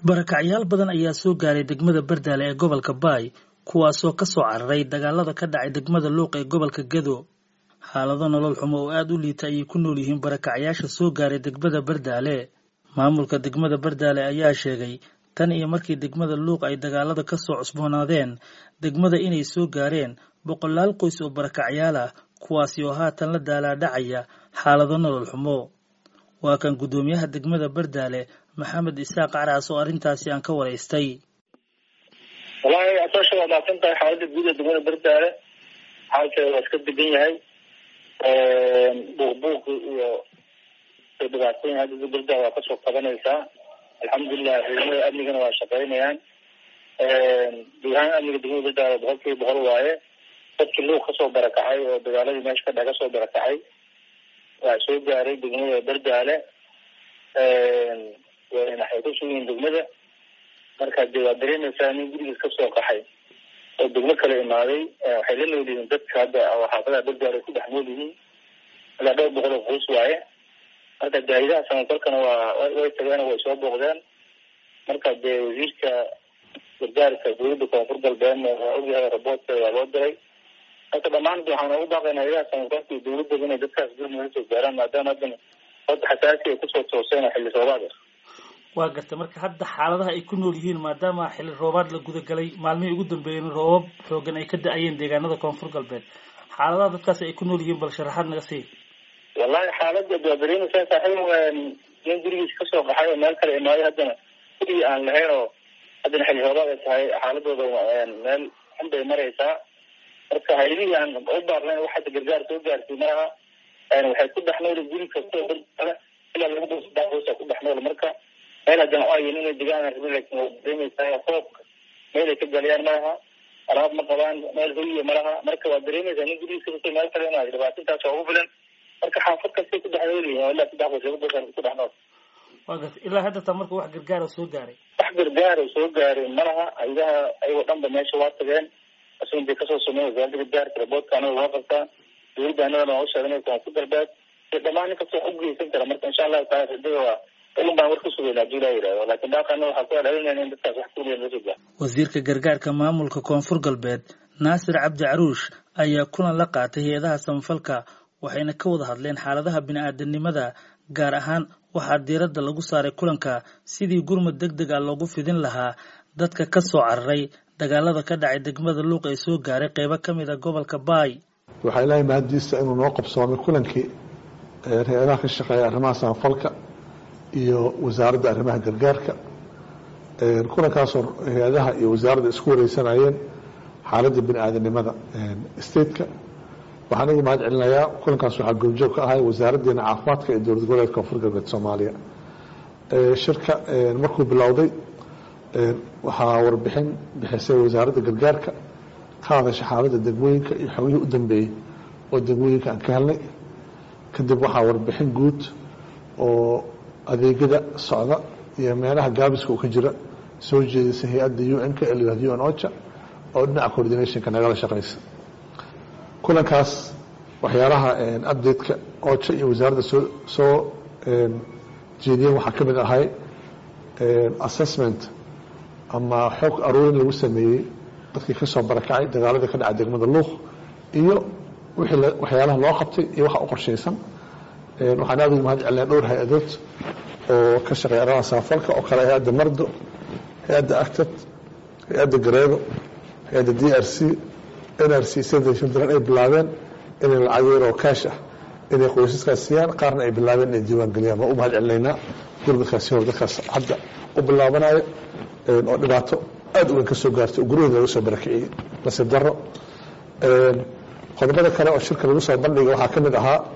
barakacyaal badan ayaa soo gaaray degmada bardaale ee gobolka baay kuwaasoo ka soo cararay dagaalada ka dhacay degmada luuq ee gobolka gedo xaalado nolol xumo oo aada u liita ayay ku nool yihiin barakacyaasha soo gaaray degmada bardaale maamulka degmada bardaale ayaa sheegay tan iyo markii degmada luuq ay dagaalada ka soo cusboonaadeen degmada inay soo gaareen boqolaal qoys oo barakacyaal ah kuwaasi oo haatan la daalaadhacaya xaalado nolol xumo waa kan guddoomiyaha degmada bardaale maxamed isaaq caraas oo arrintaasi aan ka waraystay wallaahi asoosha waa maadsan tahay xaaladda guud ee degmada bardaale xaalkeeda waa iska degan yahay buuqbuuq iyo dhibaatooyin hadda bardaale waa kasoo qabanaysaa alxamdulilah ciidamada amnigana waa shaqeynayaan guud ahaan amniga degmada bardaale boqol kiiba boqol waaye dadkii luuq kasoo barakacay oo dagaaladii meesha ka dhex kasoo barakacay waa soo gaaray degmada bardaale waxay ku sugiyiin degmada marka de waa dareemaysaa nin gurigiis kasoo qaxay oo degmo kale imaaday waxay la nool yihiin dadka hadda xaafadaha bardaale ku dhex nool yihiin ilaa dhowr boqol oo qoys waaye marka daahidaha samafalkana waa way tageen way soo booqdeen marka dee wasiirka gargaarka dowladda koonfur galbeedna waa ogyahay raboodka waa loo diray marka dhammaan waxaan ugu baaqayna hayadaha samafalka iyo dowladaba inay dadkaas gurmada soo gaaraan maadaama haddana hadda xasaasi ay kusoo tooseen xilli roobaad ah waa gartay marka hadda xaaladaha ay ku nool yihiin maadaama xilli roobaad la gudagalay maalmihii ugu dambeeyeen roobab xoogan ay ka da-ayeen deegaanada koonfur galbeed xaaladaha dadkaasi ay ku nool yihiin bal sharaxaad naga sii wallahi xaalada waa dareemaysaa saaxiib nin gurigiis kasoo qaxay oo meel kale imaaday haddana gurigii aan lahayn oo haddana xilli roobaad ay tahay xaaladooda meel xun bay maraysaa marka hayadihii aan u baarnayn wax hadda gargaar soo gaarsiy malaha waxay ku dhex nool guri kastoo bardaale ilaa laba boos saddex boosa ku dhex nool marka meel haddana ayin inay degaan rabin laakin waa dareemaysaa roobka meel ay ka galayaan malaha alaab ma qabaan meel hoyiya malaha marka waa dareemaysaa nin gurigiisa kastoo meel kale imaada dhibaatintaas waa ugu filan marka xaafad kastay ku dhex nool yihiin ilaa saddex boos laba boos ku dhex nool waa gartay ilaa hadda taa marka wax gargaara soo gaaray wax gargaara soo gaaray malaha hayadaha ayagoo dhanba meesha waa tageen asun bay kasoo sameyn wasaaradda gargaarka raboodka anaga waa qabtaa dowladda anagana waa usheegnay koonfur galbeed iyo dhammaan nin kastoo wax ugeysan kara marka insha allahu taala rajada waa ilin baan war ku sugayna hadii laa yidhahdo laakin dhaaqana waxaa ku adhalinayna in dadkaas wax kuliya loo soo gaaro wasiirka gargaarka maamulka koonfur galbeed naasir cabdi caruush ayaa kulan la qaatay hay-adaha samafalka waxayna ka wada hadleen xaaladaha bini-aadanimada gaar ahaan waxaa diiradda lagu saaray kulanka sidii gurmud deg deg a loogu fidin lahaa dadka ka soo cararay dagaalada ka dhacay degmada luuq ee soo gaaray qeybo ka mid a gobolka baay waxaa ilaahay mahaddiisa inuu noo qabsoomay kulankii hay-adaha ka shaqeeya arrimaha samafalka iyo wasaaradda arrimaha gargaarka kulankaasoo hay-adaha iyo wasaaradda isku wareysanayeen xaaladda bini aadanimada stateka waxaan ugu mahad celinayaa kulankaas waxaa goobjoog ka ahay wasaaraddeena caafimaadka ee dowlad goboleedka koonfur galbeed soomaaliya shirka markuu bilowday waxaa warbixin bixisay wasaaradda gargaarka ka hadasha xaaladda degmooyinka iyo xogihii u dambeeyey oo degmooyinka aan ka helnay kadib waxaa warbixin guud oo adeegyada socda iyo meelaha gaabiska uu ka jira soo jeedisay hay-adda u n ka ee u n ocha oo dhinaca coordinationka nagala shaqaysa kulankaas waxyaalaha update-ka ocha iyo wasaaradda soo soo jeediyeen waxaa ka mid ahay assessment ama xoog aruurin lagu sameeyey dadkii ka soo barakacay dagaaladii ka dhacay degmada luuq iyo wixii waxyaalaha loo qabtay iyo waxa u qorshaysan waxaan aada ugu mahad celinaa dhowr hay-adood oo ka shaqeeya arrimaha samafalka oo kale hay-adda mardo hay-adda actad hay-adda gareedo hay-adda d r c n r c sdn ay bilaabeen inay lacag yar oo kaash ah inay qoysaskaas siiyaan qaarna ay bilaabeen inay diiwaan geliyaan waa u mahad celinaynaa gurmadkaasi hor dadkaas hadda u bilaabanayo oo dhibaato aada u weyn ka soo gaartay oo guryahooda laga soo barakiciyey nasiib daro qodobada kale oo shirka lagu soo bandhigay waxaa ka mid ahaa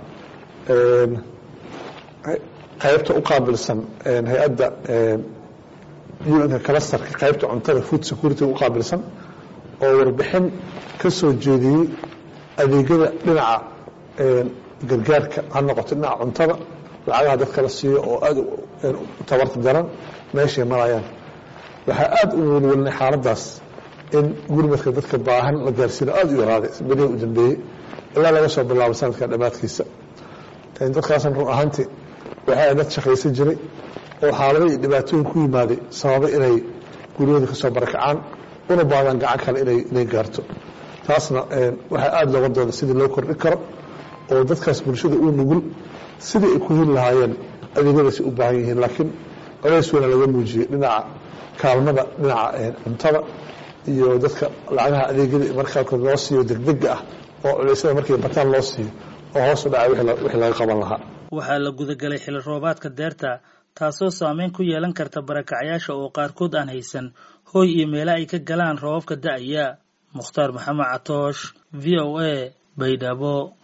qaybta u qaabilsan hay-adda un-ka kalastarka qaybta cuntada food security u qaabilsan oo warbixin ka soo jeediyey adeegyada dhinaca gargaarka ha noqoto dhinaca cuntada lacagaha dadka la siiyo oo aada tabarta daran meeshay marayaan waxaa aada u welwelnay xaaladaas in gurmadka dadka baahan la gaarsiino aada u yaraaday berihi u dambeeyey ilaa laga soo bilaabo sanadka dhammaadkiisa dadkaasna run ahaantii waxaa dad shaqaysan jiray oo xaalado iyo dhibaatooyin ku yimaaday sababay inay guryahooda ka soo barakacaan una baadaan gacan kale inay inay gaarto taasna waxaa aada looga dooda sidii loo kordhi karo oo dadkaas bulshada uu nugul sidii ay ku heli lahaayeen adeegyadaasi u baahan yihiin laakiin colays weyna laga muujiyey dhinaca kaalmada dhinaca cuntada iyo dadka lacagaha adeegyada markaalkood loo siiyo degdega ah oo culeysyada markay bataan loo siiyo oo hoos u dhacay wixii laga qaban lahaa waxaa la gudagalay xili roobaadka deerta taasoo saameyn ku yeelan karta barakacyaasha oo qaarkood aan haysan hooy iyo meelo ay ka galaan roobabka da'aya mukhtaar maxamed catoosh v o a baydhabo